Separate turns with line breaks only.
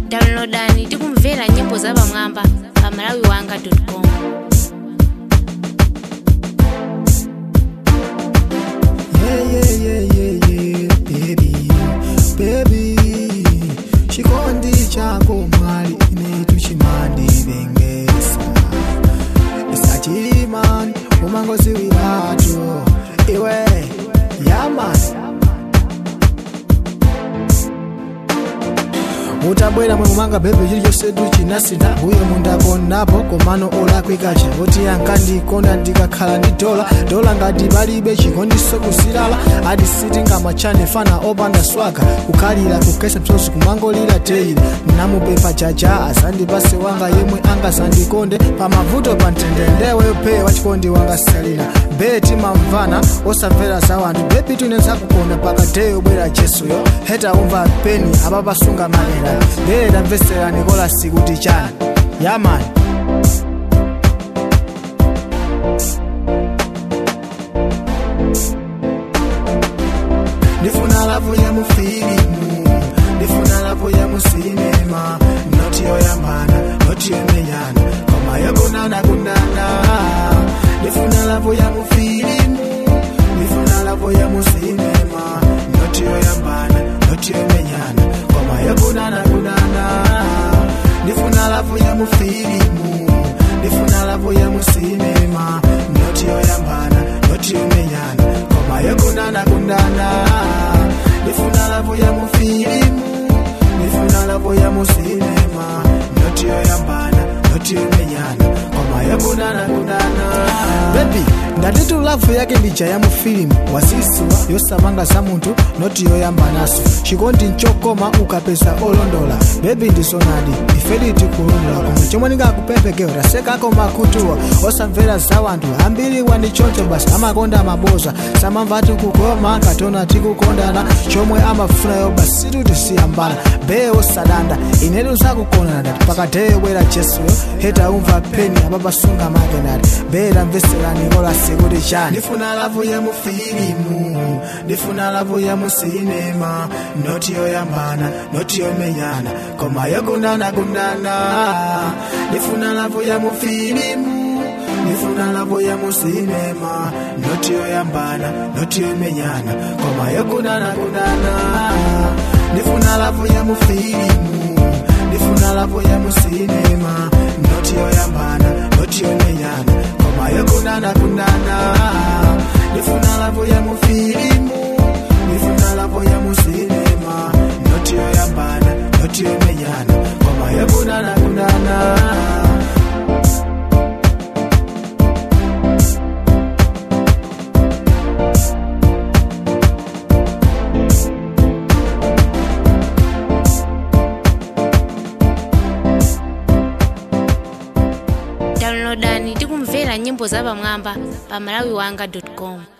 downloadani tikumvera nyimbo zapamwamba pa malawi wanga com
Yeah, yeah, yeah, yeah, yeah, baby, baby. Chikondi chako mwali inetu chimandi bengesa isachilimani umangozi wiratu iwe yamani mutabwera mwe mumanga bebe chilichonse chinasintha uye mundakonapo komano olakwikacha oti ankandikonda ndikakhala ndi dola dola ngati palibe chikondiso kusilala ati sitingamachane fana opanda swaga kukhalira kukesa msozi kumangolira teile namupepa jaja azandipase wanga yemwe angazandikonde pamavuto pa mtendendewe pe wachikondi wanga salina beti mamvana osamvera za wanthu bebi tunenza kukonda pakateyo bwera jesuyo heta umva peni apapasunga manera bee tamvesera nikolasi kuti chani yamani ndifuna lavu ya mufilimu ndifuna lavu ya musinema noti yoyambana noti yomenyana koma yokunana kunana ndifuna lavu ya mufilimu ndifuna lavu ya musinema noti yoyambana noti yomenyana koma yokunana kunana ndifuna lavu ya mufilimu ndifuna lavu ya musinema noti yoyambana noti yomenyana koma yokunana kunana ndifuna lavu ya mufilimu ndifuna lavu ya musinema noti yoyambana noti yomenyana koma yokunana kunana bebi ndatitu lavu yake ndija ya mufilimu wasisiwa yosamanga za munthu noti yoyambanaso chikondi nchokoma ukapeza olondola bebi ndisonadi ifedi tikulondola koma chomwe ndingakupempekero tasekako makutuwa osamvera za wanthu ambiri wandichoncho basi amakonda maboza samamva tikukoma katona tikukondana chomwe amafunayo basi situtisiyambana bee osadanda inetu zakukondana ndati pakateyo bwera jesuyo heta umva peni apapasunga makenati bee tamveserani kolasi kuti chani ndifuna lavu ya mufilimu ndifuna lavu ya musinema noti yoyambana noti yomenyana koma yokunana kunana ndifuna lavu ya mufilimu ndifuna lavu ya musinema noti yoyambana noti yomenyana koma yokunana kunana ndifuna lavu ya mufilimu ndifuna lavu ya musinema noti yoyambana noti yomenyana koma yokunana kunana ndifuna lavu ya mufilimu ndifuna lavu ya musinema noti yoyambana noti yomenyana koma yokunana kunana
downloadani tikumvera nyimbo zapamwamba pa malawi wanga com